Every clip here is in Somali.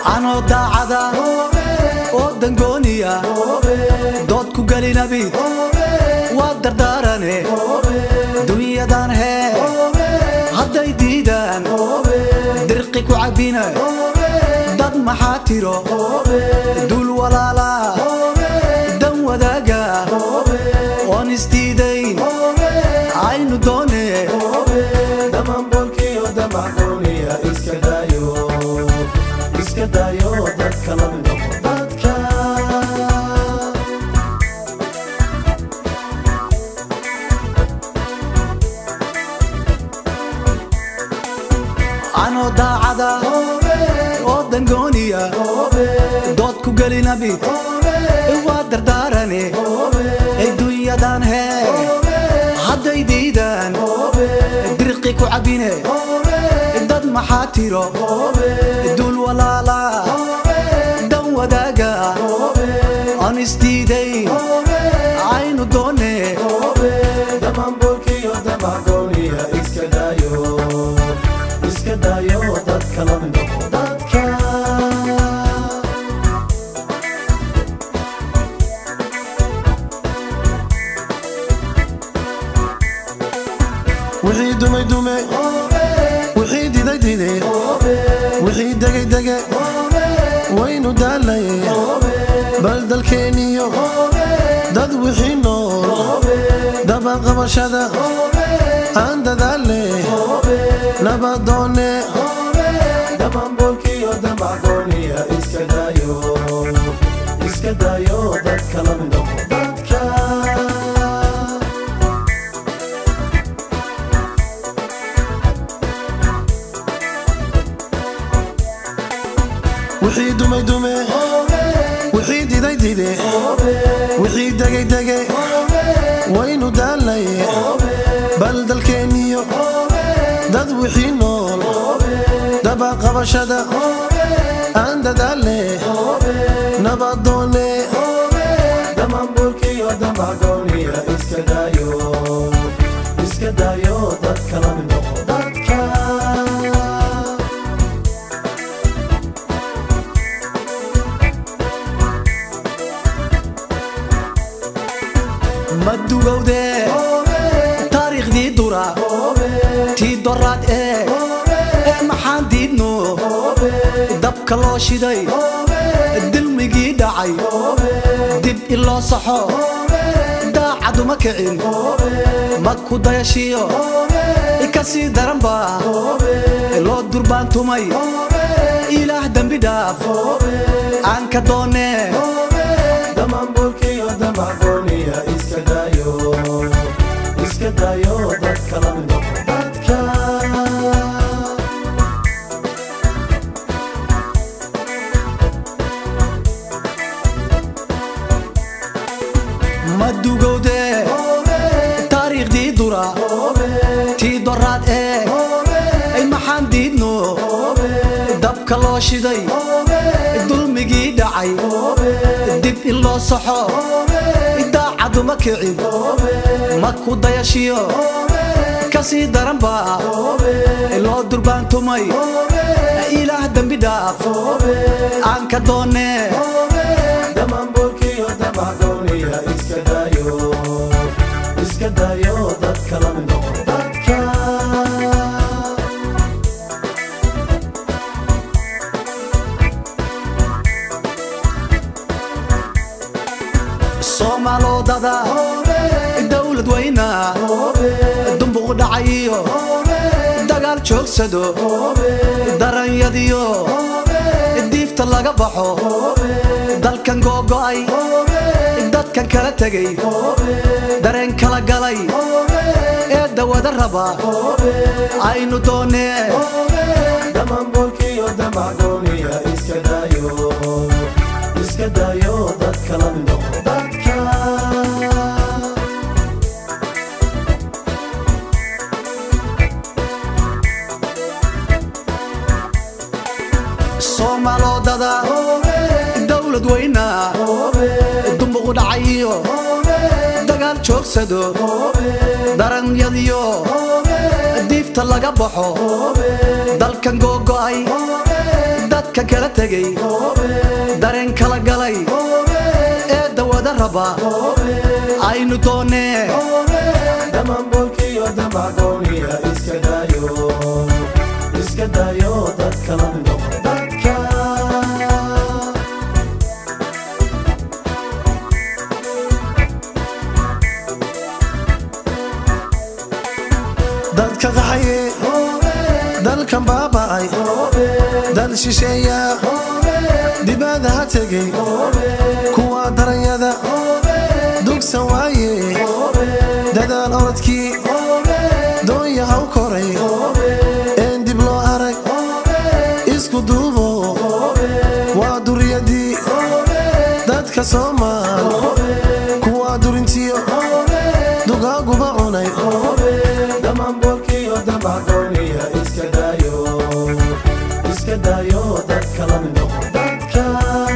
anoo daacada oo dangooniya dood ku gelinabi waa dardaarane dunyadan hee hadday diidaan dirqi ku cabbina dad maxaa tiro duul walaala dan wadaaga oon isdiidayn aynu doone dhammaanboolkiyo damaxdooniya iska daayo iska daayo dadka la noqo dadka anoo daacada oo dangooniya dood ku gelinabi waa dardaarane dunyadan hee hadday diidaan dirqi ku cabbine dad maxaa tiro duul walaala dan wadaaga aan isdiidayn aynu doone dhammaanboolkiyo damaxdooniya iska daayo iska daayo dadka la noqo dadka wixii dumay dume wixii diday dide wixii degay dege waynu daalaye bal dalkeeniyo dad wixii nool dabaqabashada aan dadaale nabadoone dhammaanboolkiyo damaxdooniya iska daayo iska daayo dadka la noqo dadka wixii dumay dume wixii diday dide wixii degay dege waynu daalaye bal dalkeeniyo dad wixii nool dabaqabashada aan dadaale nabadoone dhammaanbuurkiyo damaxgooniya iska daayo iska daayo dadka la noqo dadka ma dugowde taariikhdii dura tii doraad ee ee maxaan diidno dabka loo shiday dilmigii dhacay dib iloo saxo daacaduma kicin ma ku dayashiyo ka sii daranba loo durbaantumay ilaah dembi dhaaf aan ka doonee dhammaanbuurkiyo damaxgooniya iska daayo iska daayo dadka la noqo dadka ma dugowde taariikhdii dura tii doraad ee ay maxaan diidno dabka loo shiday dulmigii dhacay dib in loo saxo daacaduma kicin ma ku dayashiyo ka sii daranba loo durbaantumay ilaah dembi dhaaf aan ka doonee dhammaanbuurkiyo damaxgooniya iska daayo iska daayo dadka la noqo dadka soomaalodada dowlad weyna dumbuq dhacayiyo dagaal joogsado daranyadiyo diifta laga baxo dalkan googo'ay dadkan kala tegay dareen kala galay ee dawada raba aynu doonee dhammaanbuurkiyo damaxgooniya iska daayo iska daayo dadka la noqo dadka soomaalodada dowlad weyna dumbuq dhacayiyo dagaal joogsado daranyadiyo diifta laga baxo dalkan googo'ay dadka kala tegay dareen kala galay ee dawada raba aynu doonee dhammaanboolkiyo damacgooniya iska daayo iska daayo dadka la mid noqo dadka dadka qaxaye dalkan baaba'ay dal shisheeya dibada ha tegay kuwa daranyada dugsan waaye dadaal orodkii doonya ha u koray een dib loo arag isku duubo waa duriyadii dadka soomaal kuwa durintiyo dugaaguba cunay dhammaanboolkiyo damacgooniya iska daayo iska daayo dadka la mid noqo dadka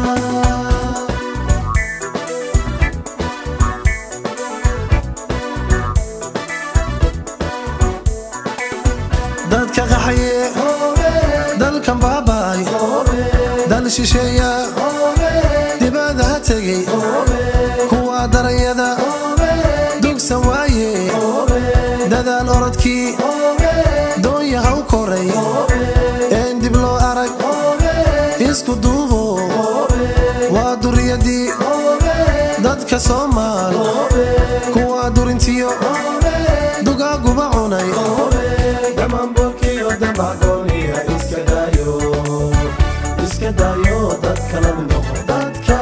dadka qaxaye dalkan baaba'ay dal shisheeya dibada ha tegay kuwa daranyada dugsan waaye dadaal orodkii doonya ha u koray een dib loo arag isku duubo waa duriyadii dadka soomaal kuwa durintiyo dugaaguba cunay dhammaanboolkiyo damacgooniya iska daayo iska daayo dadka la mid noqo dadka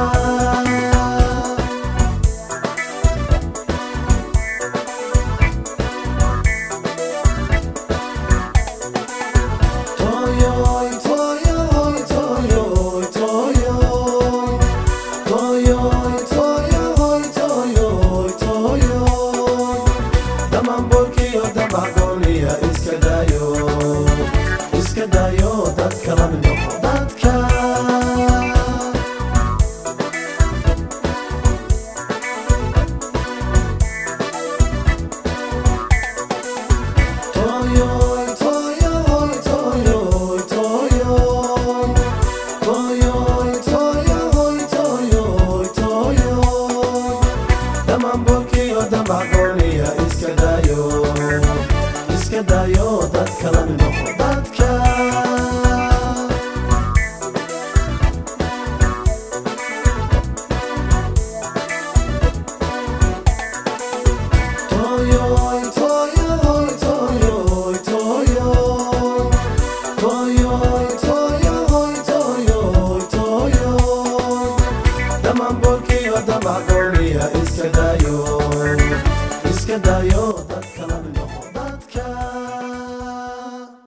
Toyoy, toyoy, toyoy, toyoy. Toyoy, toyoy, toyoy, toyoy. Dhammaanboolkiyo damacgooniya iska daayo iska daayo dadka la mid noqo dadka Toyoy, toyoy, toyoy, toyoy. Toyoy, toyoy, toyoy, toyoy. Dhammaanboolkiyo damacgooniya iska daayo iska daayo dadka la mid noqo dadka Toyoy, toyoy, toyoy, toyoy. Toyoy, toyoy, toyoy, toyoy. Dhammaanboolkiyo damacgooniya iska daayo iska daayo dadka la mid noqo